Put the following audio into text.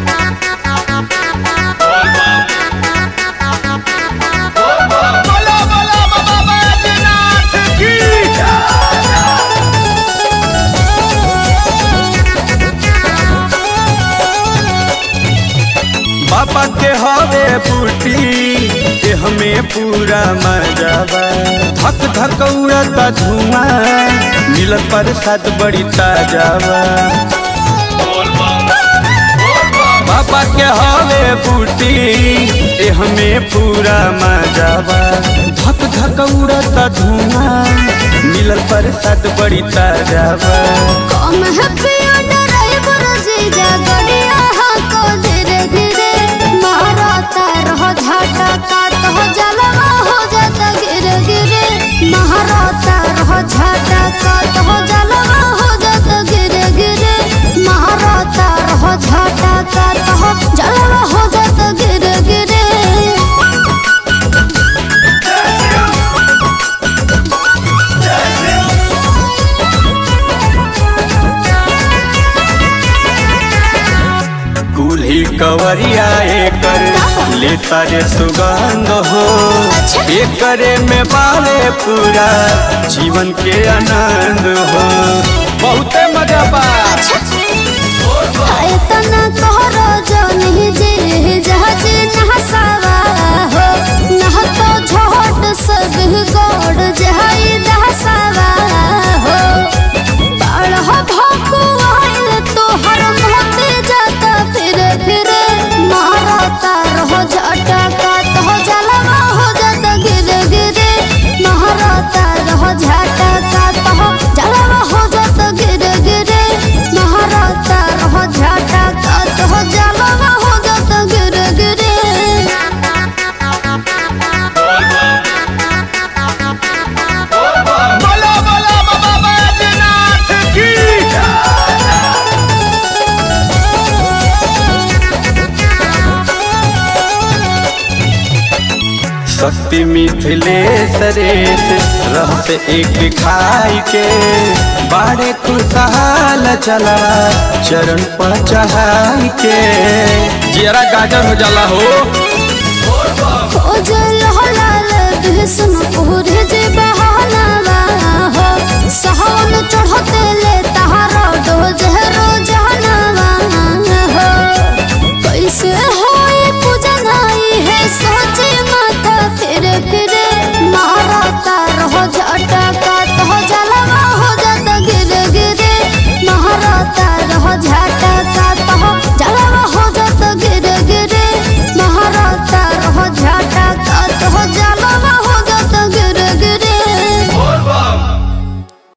बोला बोला बाबा बैजनाथ की बाबा के हवे बूटी के हमें पूरा मजाबा धक धक उड़ता धुआं मिलत प्रसाद बड़ी ताजाबा बाबा के हवे बूटी के हमें पूरा मजाबा धक धक उड़ता धुआं मिलत प्रसाद बड़ी ताजाबा कम है पियो ड्राइवर जीजा गड़िया को धीरे धीरे महाराता रहो झाटा का तो जलवा हो जाता गिरे गिरे महाराता रहो झाटा का तो जलवा हो जाता गिरे गिरे महाराता रहो झाटा का तो जलवा हो जाता गिरे गिरे दूल्ही कवरिया एकर लेता रे सुगंध हो अच्छा। एकरे में बाले पूरा जीवन के आनंद हो बहुते मजा बा तना तोहरो जनी जे जहाज नहसावा हो नह तो झोट सब गोड़ जहाई दहसावा हो बाढ़ भोकु आइल तोहर मोते जाता फिर फिर मारता रहो झटका तो जलवा हो जाता गिरे गिरे मारता रहो झटका तो जलवा हो जाता गिरे गिरे महाराता रहो झटका तो जलवा हो जाता गिरे गिरे बोला बोला बाबा बैजनाथ की शक्ति मिथिलेश रेस रहस एक खाई के बाड़े खुशहाल चला चरण पर चढ़ाई के जरा गाजर हो जाला हो ओ जल हलाल बिहसन पूरे जे बहाना हो सहन चढ़ते ले तहारा डो जहरो जहा